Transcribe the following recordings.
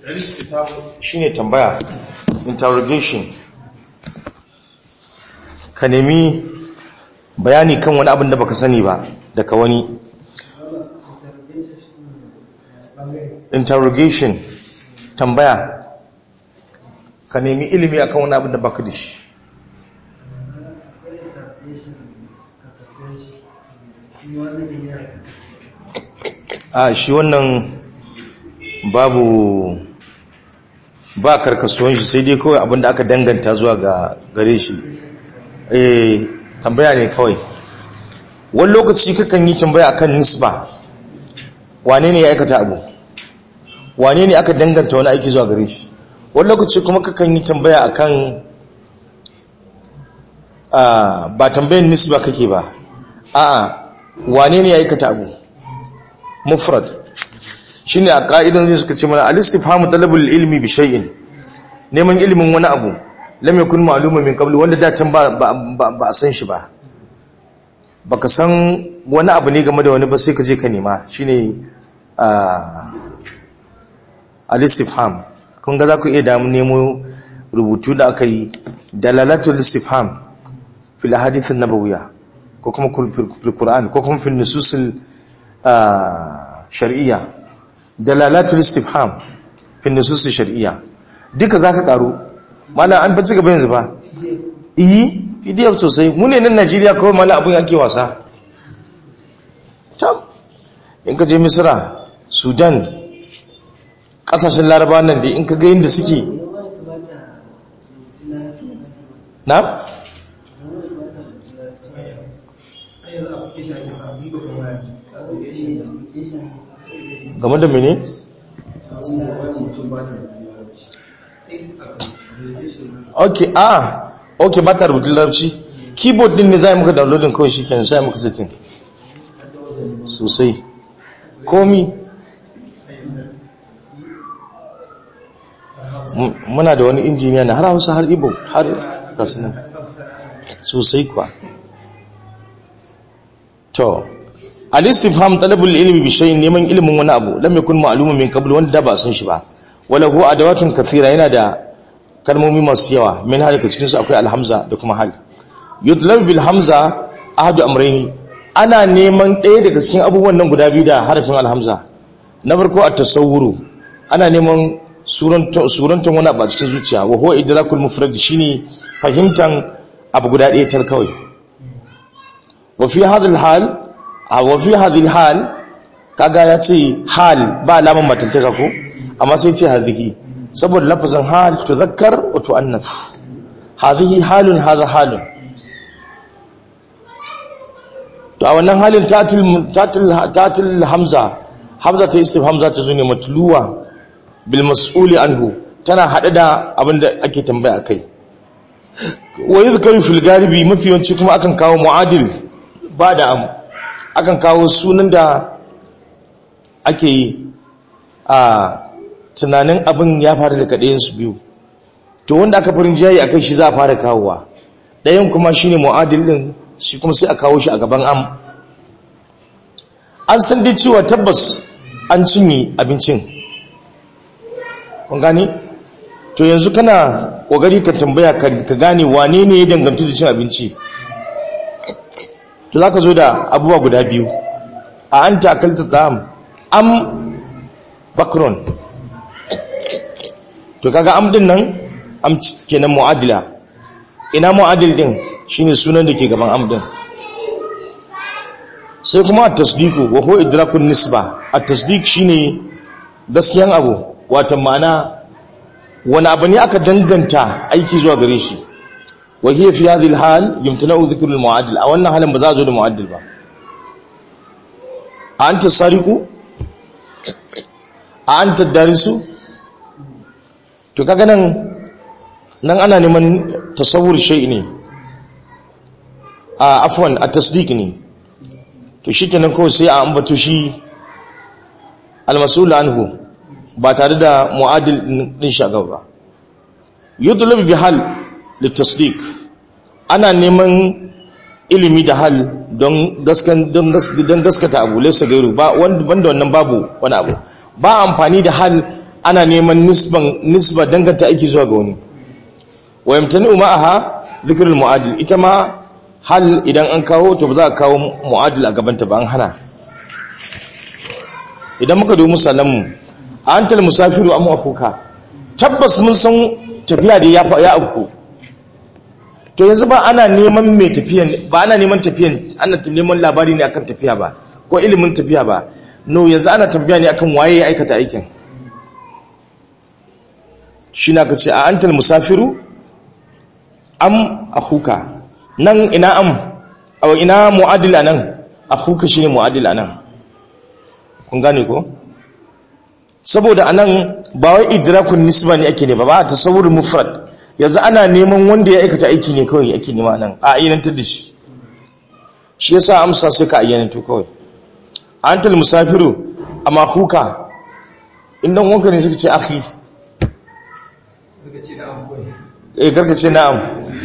shine tambaya interrogation ka nemi bayani kan wani abin da baka sani ba daga wani interrogation tambaya ka nemi ilimi akan wani abin da baka da shi a shi wannan babu ba karkasuwan shi sai dai kawai abinda aka danganta zuwa ga gare shi eh tambaya ne kawai wani lokaci kakan yi tambaya akan nisba wane ne ya aikata abu wane ne aka danganta wani aiki zuwa gare shi wani lokaci kuma kakan yi tambaya akan ba tambayin nisba kake ba a'a wane ne ya aikata abu mufrad shine a ka'idan zai suka ce mana al-istifhamu talabul ilmi bi shay'in neman ilimin wani abu lam yakun ma'lumun min qabl wanda da can ba ba a san shi ba baka san wani abu ne game da wani ba sai ka je ka nema shine al-istifham kun ga za ku iya damu nemo rubutu da aka yi dalalatul istifham fil ahadith an-nabawiyya ko kuma fil qur'an ko kuma fil nusus shar'iyya dalalatul istifham fi nusus shar'iyya duka zaka karo mallan an bace gaba yanzu ba yi pdf sosai mu ne nan Najeriya kawai mallan abun yake wasa tam in ka je Misra Sudan kasashen Laraba nan da in ka ga yanda suke na game da mene? ok ah ok ba ta rubutun larabci keyboard din ne za a yi muka downloadin kawai shi kenan sai muka setting sosai komi muna da wani injiniya na har hausa har ibo har kasunan sosai kuwa to al-istifham talabul ilmi bi shay'in neman ilimin wani abu lam yakun ma'lumun min qabl wanda ba san shi ba wala huwa adawatun kathira yana da kalmomi masu yawa min halika cikin su akwai al-hamza da kuma hal yutlab bil hamza ahadu amrayni ana neman ɗaya daga cikin abubuwan nan guda biyu da harafin al-hamza na farko at-tasawwuru ana neman surantan wani abu a cikin zuciya wa huwa idrakul mufrad shine fahimtan abu guda ɗaya tar kawai wa fi hadha al-hal wa fi hadhihi hal kaga ya ce hal ba alaman matantaka ko amma sai ce hadhihi saboda lafazin hal tuzakkar wa tuannas hadhihi halun hadha halun to a wannan halin tatil tatil tatil hamza hamza ta istif hamza ta zune matluwa bil mas'uli anhu tana hade da abinda ake tambaya akai wa yadhkaru fil galibi mafi yawanci kuma akan kawo muadil ba da am akan kawo sunan da ake yi a tunanin abin ya fara da kaɗayensu biyu to wanda aka farin jayi a kai shi za a fara kawowa ɗayan kuma shi ne mu'adil ɗin shi kuma sai a kawo shi a gaban am an san dai cewa tabbas an cinye abincin kun gani to yanzu kana ƙoƙari ka tambaya ka gane wane ne ya dangantu da cin abinci to za ka zo da abubuwa guda biyu a an takalta tsam am bakron to kaga am din nan am kenan mu'adila ina mu'adil din shine sunan da ke gaban am din sai kuma at-tasdiqu wa huwa idrakun nisba at-tasdiq shine gaskiyan abu wato ma'ana wani abu ne aka danganta aiki zuwa gare shi wa hiya fi hadhihi al-hal yumtana'u dhikru al-mu'adil a wannan halin ba za a zo da mu'adil ba a anta sariqu a anta darisu to kaga nan nan ana neman tasawur shay ne a afwan a tasdiq ne to shikenan kawai sai a ambato shi al-mas'ul anhu ba tare da mu'adil din shaga ba yudlab bi hal litasdiq ana neman ilimi da hal don gaskan don gaskata abu laysa gairu ba wanda banda wannan babu wani abu ba amfani da hal ana neman nisban nisba danganta aiki zuwa ga wani wa yamtani ma'aha dhikrul mu'adil ita ma hal idan an kawo to ba za a kawo mu'adil a gabanta ba an hana idan muka dubi musallamu antal musafiru am akhuka tabbas mun san tafiya da ya ya auku to yanzu ba ana neman mai tafiyan ba ana neman tafiyan ana neman labari ne akan tafiya ba ko ilimin tafiya ba no yanzu ana tambaya ne akan waye ya aikata aikin shi na ka ce a antal musafiru am akhuka nan ina am aw ina mu'adil anan akhuka shine mu'adil anan kun gane ko saboda anan ba wai idrakun nisba ne ake ne ba ba tasawur mufrad yanzu ana neman wanda ya aikata aiki ne kawai ake nema nan a ayyanantar da shi shi yasa amsa sai ka ayyananto kawai antal musafiru amma huka indan wanka ne suka ce akhi eh karka ce na'am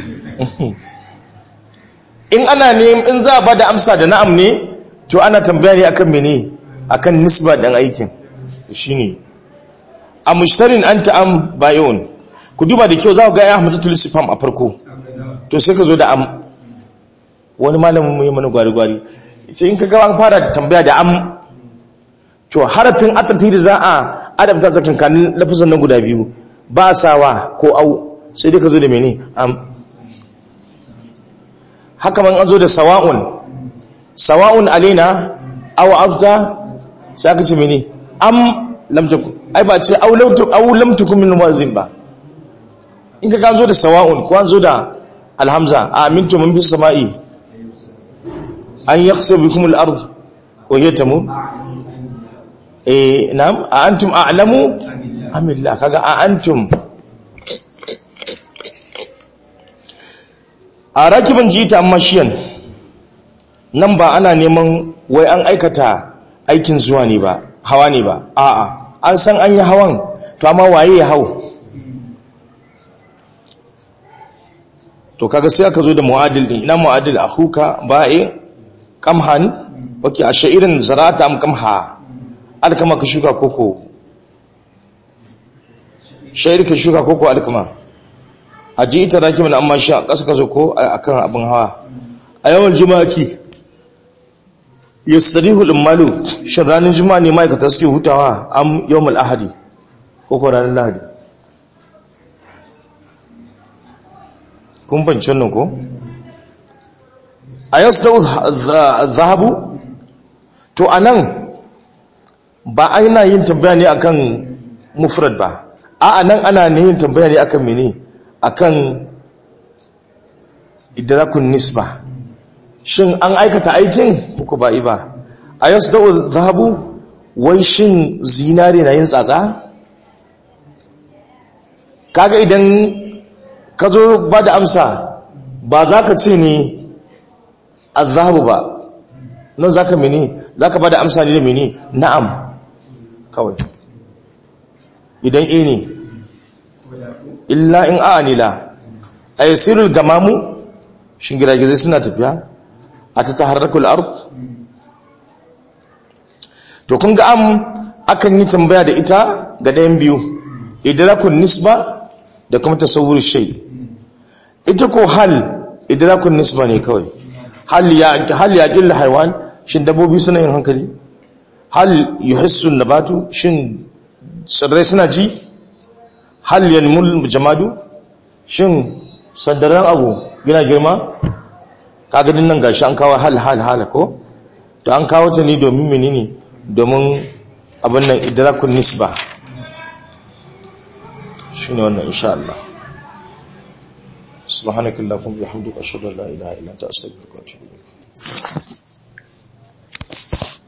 in ana ne in za a bada amsa da na'am ne to ana tambaya ne akan mene akan nisba dan aikin shine a mushtarin anta am bayon ku duba da kyau za ku ga ya hamzatul istifham a farko to sai ka zo da am wani malamin mu yi mana gwari-gwari ce in ka ga an fara tambaya da am to harafin atafi da za a adabta tsakankanin lafazan na guda biyu ba sawa ko au sai dai ka zo da mene am haka man an zo da sawa'un sawa'un alaina aw azda sai aka ce mene am lam takun ai ba ce au lam takun au lam takun min muazzin ba in ka ga zo da sawa'un ko an zo da alhamza amintu man bis sama'i an yakhsa bikum al-ard wa yatamu eh na'am a antum a'lamu amillah kaga a antum a rakibin jita mashiyan nan ba ana neman wai an aikata aikin zuwa ne ba hawa ne ba a'a an san an yi hawan to amma waye ya hau to kaga sai aka zo da mu'adil din ina mu'adil akhuka ba'i kamhan wake a sha'irin zarata am kamha alkama ka shuka koko sha'ir ka shuka koko alkama a ji ita rakimin amma shi a ƙasa ka zo ko akan abin hawa a yawan jima'aki yastarihu al-malu shin ranar juma'a ne ma'aikata suke hutawa am yawmul ahadi ko ko ranar lahadi kun fahimci wannan ko a yasdau zahabu to anan ba ana yin tambaya ne akan mufrad ba a anan ana ne yin tambaya ne akan mene akan idrakun nisba shin an aikata aikin ko ba yi ba a yasdau zahabu wai shin zinare na yin tsatsa kaga idan ka zo ba da amsa ba za ka ce ne a zahabu ba nan za ka mini za ka ba da amsa ne da mini na'am kawai idan e ne illa in a nila a yi sirul gamamu shin giragizai suna tafiya a ta taharrakul ark to kun ga am akan yi tambaya da ita ga ɗayan biyu idrakun nisba da kuma tasawur shay ita ko hal idrakun nisba ne kawai hal ya hal ya qilla haywan shin dabbobi suna yin hankali hal yuhissu nabatu shin tsirrai suna ji hal yanmul jamadu shin sandaran abu yana girma kaga din nan gashi an kawo hal hal hal ko to an kawo ta ne domin menene domin abin nan idrakun nisba shine wannan insha Allah subhanakallahumma wa bihamdika ashhadu an la ilaha illa anta astaghfiruka wa atubu ilaik